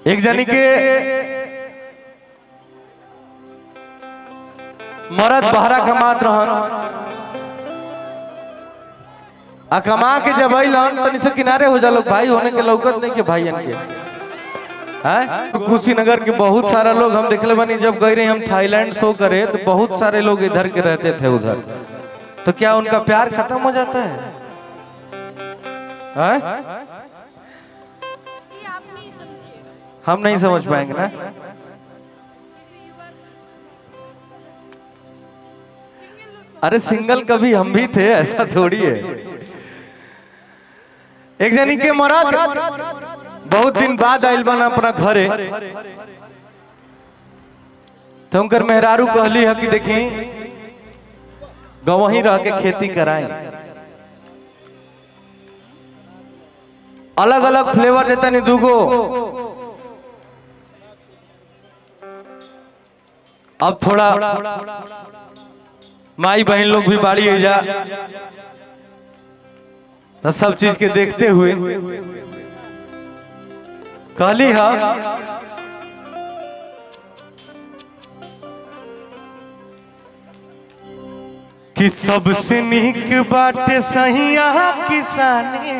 एक जनी के मरद बहरा कमात रहन आ कमा के जब अइलन तनी से किनारे हो जालो भाई होने के लौकत नहीं के भाई के हैं कुशीनगर के बहुत सारा लोग हम देखले बनी जब गए रहे हम थाईलैंड शो करे तो बहुत सारे लोग इधर के रहते थे उधर तो क्या उनका प्यार खत्म हो जाता है हैं? ये आप नहीं समझिएगा हम नहीं समझ पाएंगे ना अरे सिंगल कभी हम भी थे ऐसा थोड़ी है एक जनी के मरद बहुत दिन बाद आइल बना अपना घरे तो उनकर मेहरारू कहली है कि देखी गवही रह के खेती कराएं अलग अलग फ्लेवर देता नहीं दूगो अब थोड़ा माई बहन लोग भी बाड़ी है जा तो सब चीज के देखते हुए कहली हा कि सबसे नीक बाटे सहिया किसानी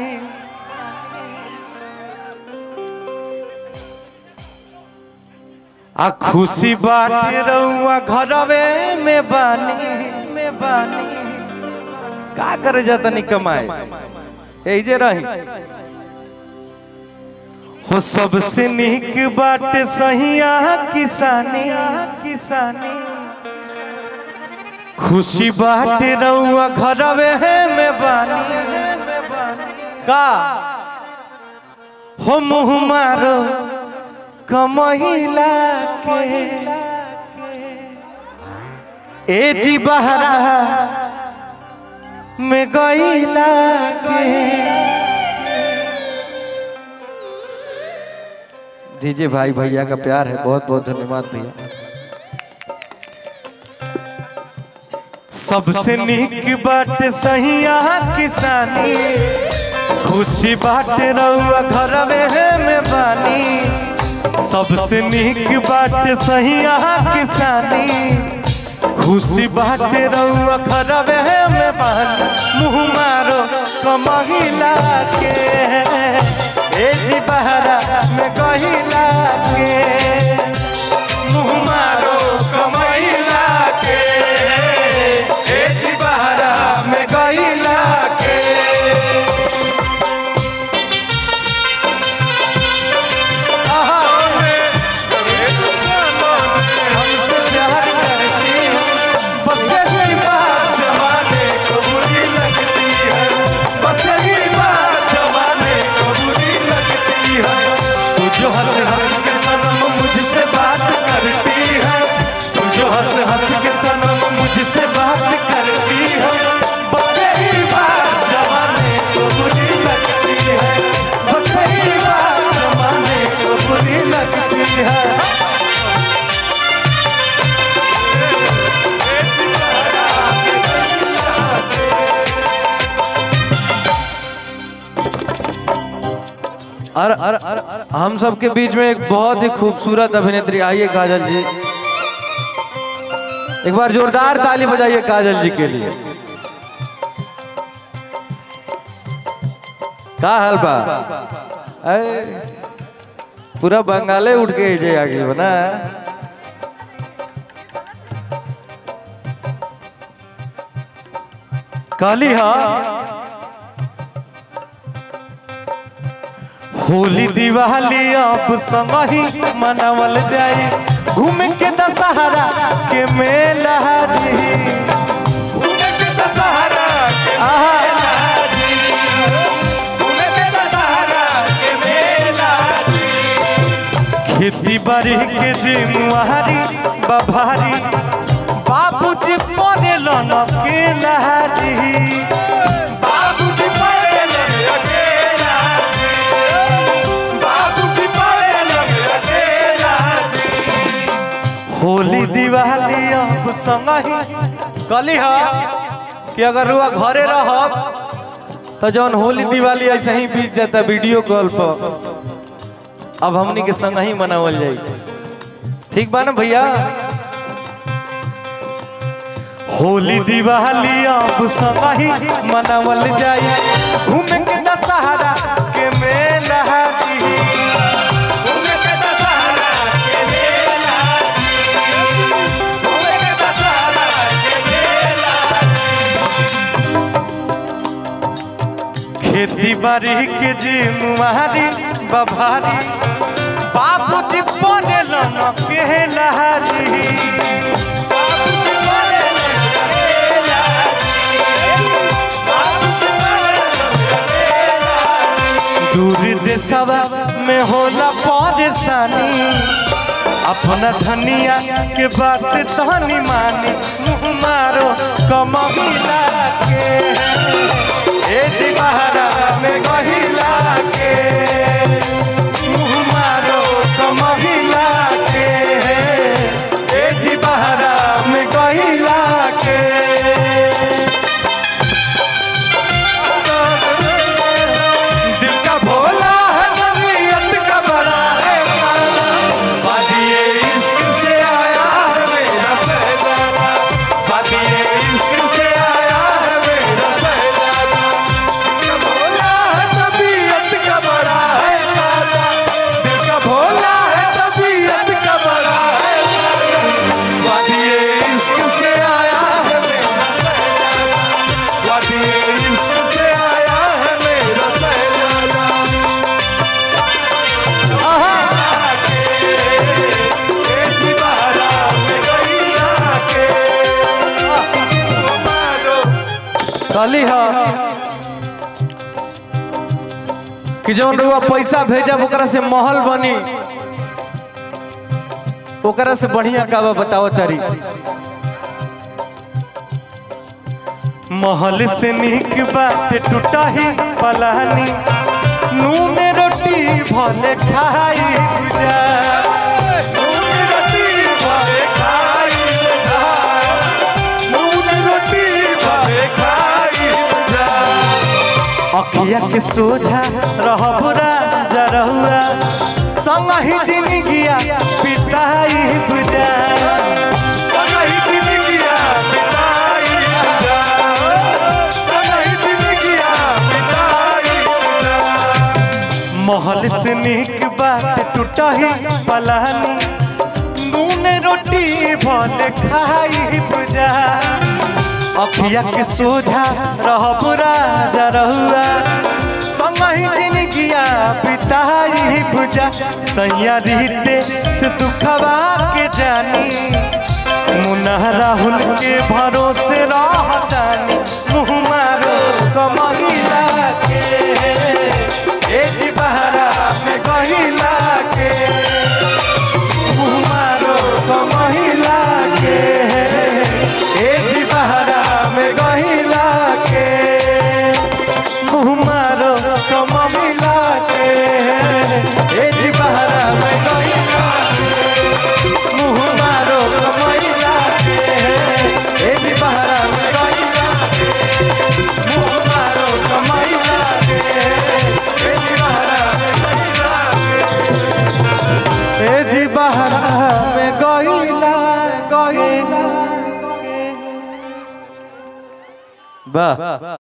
आ खुशी बाटे रहुआ घरवे में बानी में बानी का करे जाता नहीं कमाए यही जे रही हो सबसे नीक बाटे सहिया किसानी किसानी खुशी बाटे रहुआ घरवे में बानी का हो मुँह मारो कमहिला के ए जी बहरा में गईला के दीजिए भाई भैया का प्यार है बहुत बहुत धन्यवाद भैया सबसे नीक बात सहिया किसानी खुशी बाटे रहुआ घरवे में बानी सबसे नीक बात सहिया किसानी खुशी बाटे रहुआ खरबे में बानी मुँह मारो कमहिला के ए जी बहरा में कहिला के मुँह मारो कमहिला के ए जी बहरा में कहिला के हमसे प्यार करती है बस यही बात जमाने को बुरी लगती है बस यही बात जमाने को बुरी लगती है तू जो हंस हंस के सनम मुझसे बात करती है तू जो हंस हंस के सनम मुझसे बात करती है बस यही बात जमाने को बुरी लगती है बस यही बात जमाने को बुरी लगती है और, और, और हम सबके बीच में एक बहुत ही खूबसूरत अभिनेत्री आइए काजल जी एक बार जोरदार ताली बजाइए काजल जी के लिए का हाल बा अरे, पूरा बंगाले उठ के जे आगे बना कहली हाँ होली दिवाली अब समही मनावल जाई घूम के दशहरा के मेला जी घूम के दशहरा के मेला जी घूम के दशहरा के मेला जी खेती बाड़ी के जिम्मेवारी बभारी बाबूजी परे लन के लहाजी बाबूजी परे लन अकेला बाबूजी परे लन अकेला होली दिवाली अब संगही कली हा कि अगर रुआ घरे रहब तो जौन होली दिवाली ऐसे ही बीत जाता वीडियो कॉल पर अब हमनी के संग ही मनावल जाई ठीक बा ना भैया होली दिवाली अब संग ही मनावल जाई घूमे के दशहरा के मेला जी घूमे के दशहरा के मेला घूमे के दशहरा के मेला खेती बाड़ी के जिम्मेवारी बभारी बाबूजी बने न के लहारी बाबूजी बने दूर देशवा में होला परेशानी अपना धनिया के बात तहनी मानी मुँह मारो कमहिला के ए जी बहारा में गहिला के मुँह मारो कमहिला के ए जी बहारा में गहिला के दिल का भोला है नबीयत का बड़ा है काला। वादिये इश्क से आया है मेरा शहजादा वादिये इश्क से आया है मेरा शहजादा दिल का भोला है नबीयत का बड़ा है काला। दिल का भोला है नबीयत का बड़ा है काला। वादिये इश्क से आया है मेरा शहजादा वादिये इश्क से आया है मेरा शहजादा कहली ह कि जौन रुआ पैसा भेजब ओकरा से महल बनी ओकरा से बढ़िया का बा बताओ तारी महल से निक बाटे टूटा ही पलानी नून रोटी भले खाई जा नून रोटी भले खाई जा नून रोटी भले खाई जा अखिया के सोझा रहब राजा रहुआ संग ही जिंदगिया पिताई बुझा संग ही जिंदगिया पिताई बुझा संग ही जिंदगिया पिताई बुझा महल से निक बात टूटही पलानी नून रोटी भले खाई बुझा अखिया के सोझा रहब राजा रहुआ संग ही जिंदगिया पिताई बुझा सैया रीते से दुखवा के जानी मुन्ना राहुल के भरोसे रहतानी मुँह मारो कमहिला के ए जी बहारा में कहिला के मुँह मारो कमहिला के ए जी बहारा में गहिला के मुँह मारो कमहिला के ए जी बहारा में गहिला के मुँह मारो कमहिला के ए जी बहारा में गहिला के मुँह मारो कमहिला के ए जी बहारा में गहिला के ए जी बहारा में गहिला गहिला वाह